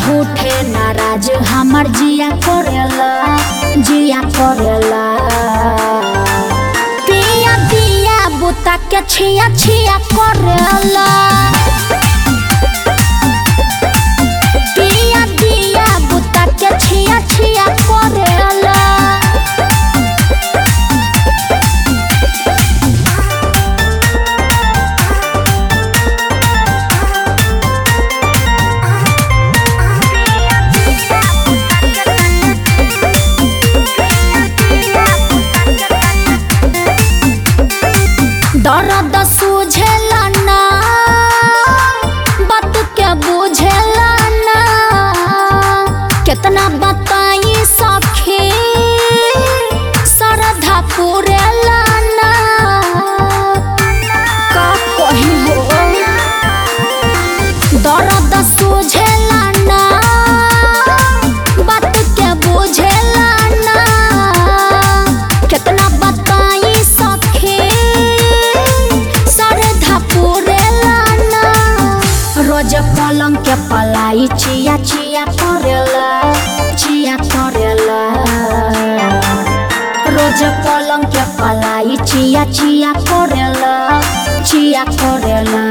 झूठे नाराज हमर जिया करेला जिया करेला पिया दिया बुता के छिया छिया करेला पिया दिया बुता के छिया छिया करेला दर्द सूझेला ना बात के बुझेला ना कितना बताई सखी श्रद्धा पुरेला ना का कही हो दर्द सूझेला ना बात के बुझेला ना कितना बताई सखी श्रद्धा पुरेला ना रोज पलंग के पलाई चिया चिया करेला चिया करेला रोज पलंग के पलाई चिया चिया करेला चिया करेला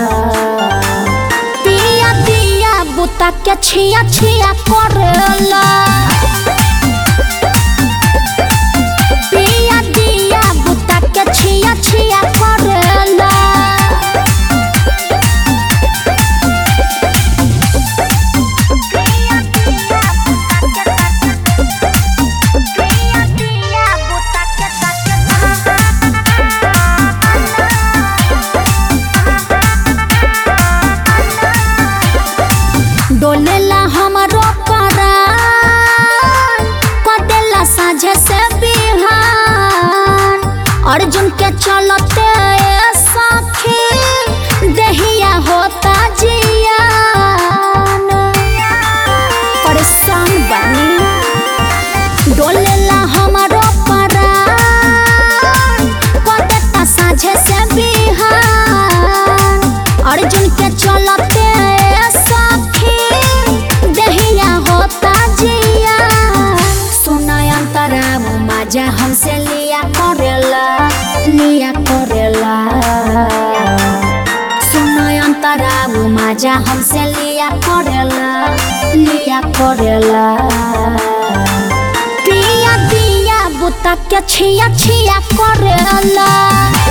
पिया दिया बुता के छिया छिया करेला पिया दिया बुता के छिया छिया करेला डोलेला हमरो परान कदेला साझे से बिहान अर्जुन के चलते ए सखी देहिया होता जियान परेशान बनी डोलेला हमरो परान कदेता साझे से बिहान अर्जुन के चलते ए सखी देहिया होता जिया सुना अंतरा मजा हमसे लिया करेला लिया करेला सुना अंतरा मजा हमसे लिया करेला लिया करेला पिया दिया बुता के छिया छिया करेला